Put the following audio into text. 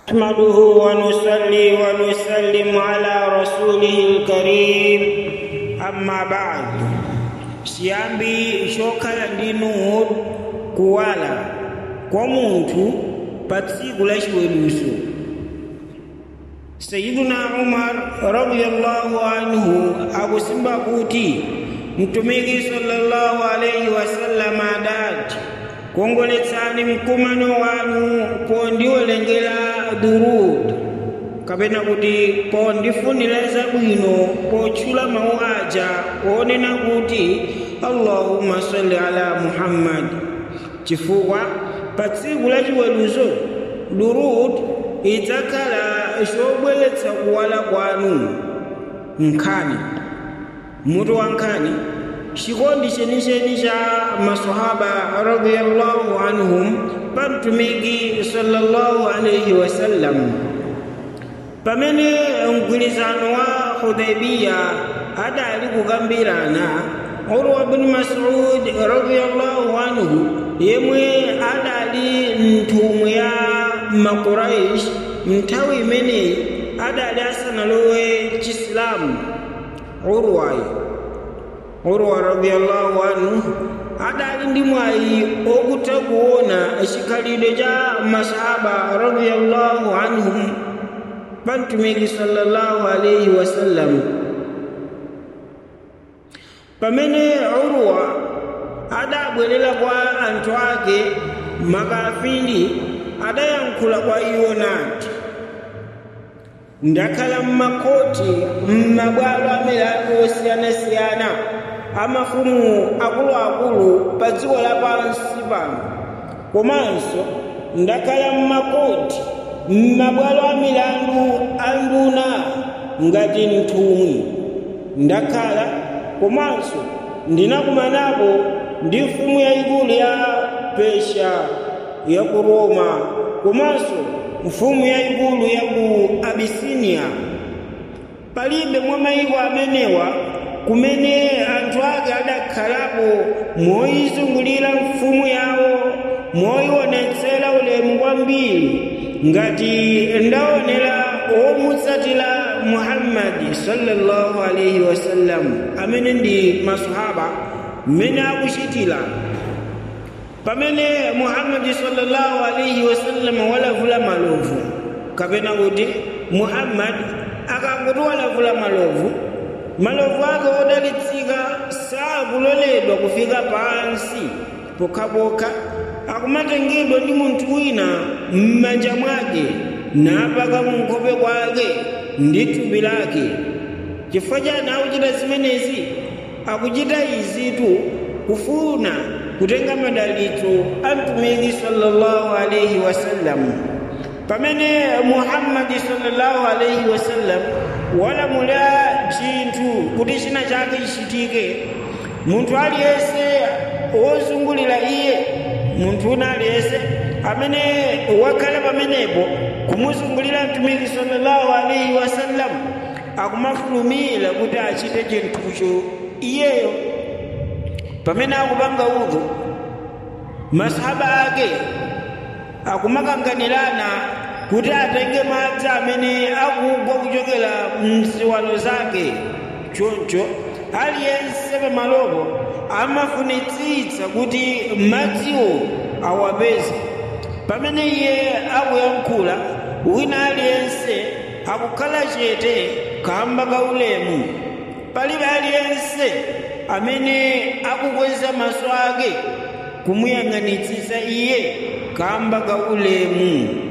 نحمده ونصلي ونسلم على رسوله الكريم أما بعد siyambi chokhala ndi nuhu kuwala kwa munthu pa tsiku la chiweruzo sayiduna umar radiyallahu anhu akusimba kuti mtumiki sallallahu alaihi wasallama adati kongoletsani mkumano wanu pondiwelengera durud kapena kuti pondifunira zabwino potchula mawu aja onena kuti allahumma salli ala muhammad chifukwa pa tsiku la chiweruzo durud idzakhala chobweretsa kuwala kwanu nkhani mutu wa nkhani chikondi chenicheni cha masahaba radiyallahu anhum pa mtumiki sallallahu alaihi wasallam pamene mgwirizano wa hudaibiya adali kukambirana urwa bin masud radiyallahu anhu yemwe adali nthumwi ya makuraish nthawi imeneyi adali asanalowe chisilamu urwayo urwa radiyallahu anhu adali ndi mwayi okutha kuona chikhalidwe cha masahaba radiyallahu anhum pa mtumiki sallallahu alaihi wasallam pamene urwa adabwerera kwa anthu ake makafiri adayankhula kwa iwo nati ndakhala mmakoti mmabwalo amilandu osiyanasiyana amafumu akuluakulu pa dziko lapansi pano komanso ndakhala mmakoti mmabwalo amilandu a nduna ngati nthumwi ndakhala komanso ndinakumanapo ndi mfumu yayikulu ya pesha ya ku roma komanso mfumu yayikulu ya ku abisinia palibe mwa mayiko amenewa kumene anthu ake adakhalapo moyizungulira mfumu yawo moyionetsera ulemu kwambiri ngati ndaonera omutsatira muhammadi sallallahu alaihi wasallam amene ndi masahaba mmene akuchitira pamene muhammadi sallallahu alaihi wasallam walavula malovu kapena kuti muhammadi akanguti walavula malovu malovu ake odalitsika sakuloledwa kufika pansi pokhapokha akumatengedwa ndi munthu wina m'manja mwake napaka munkhope kwake ndi thupi lake chifukwa chani akuchita zimenezi akuchita izitu kufuna kutenga madalitso a mtumiki sallallahu alaihi wasallam pamene muhammadi sallallahu alaihi wasallam walamula chinthu kuti china chake chichitike munthu aliyense wozungulira iye munthu una aliyense amene wakhala pamenepo kumuzungulira mtumiki sallallahu alaihi wasallam akumafulumira kuti achite chinthucho iyeyo pamene akupanga udhu masahaba ake akumakanganirana kuti atenge madzi amene akugwa kuchokera mziwalo zake choncho aliyense pamalopo amafunitsitsa kuti madziwo awapeze pamene iye akuyankhula wina aliyense akukhala chete kamba ka ulemu palibe aliyense amene akukweza maso ake kumuyang'anitsitsa iye kamba ka ulemu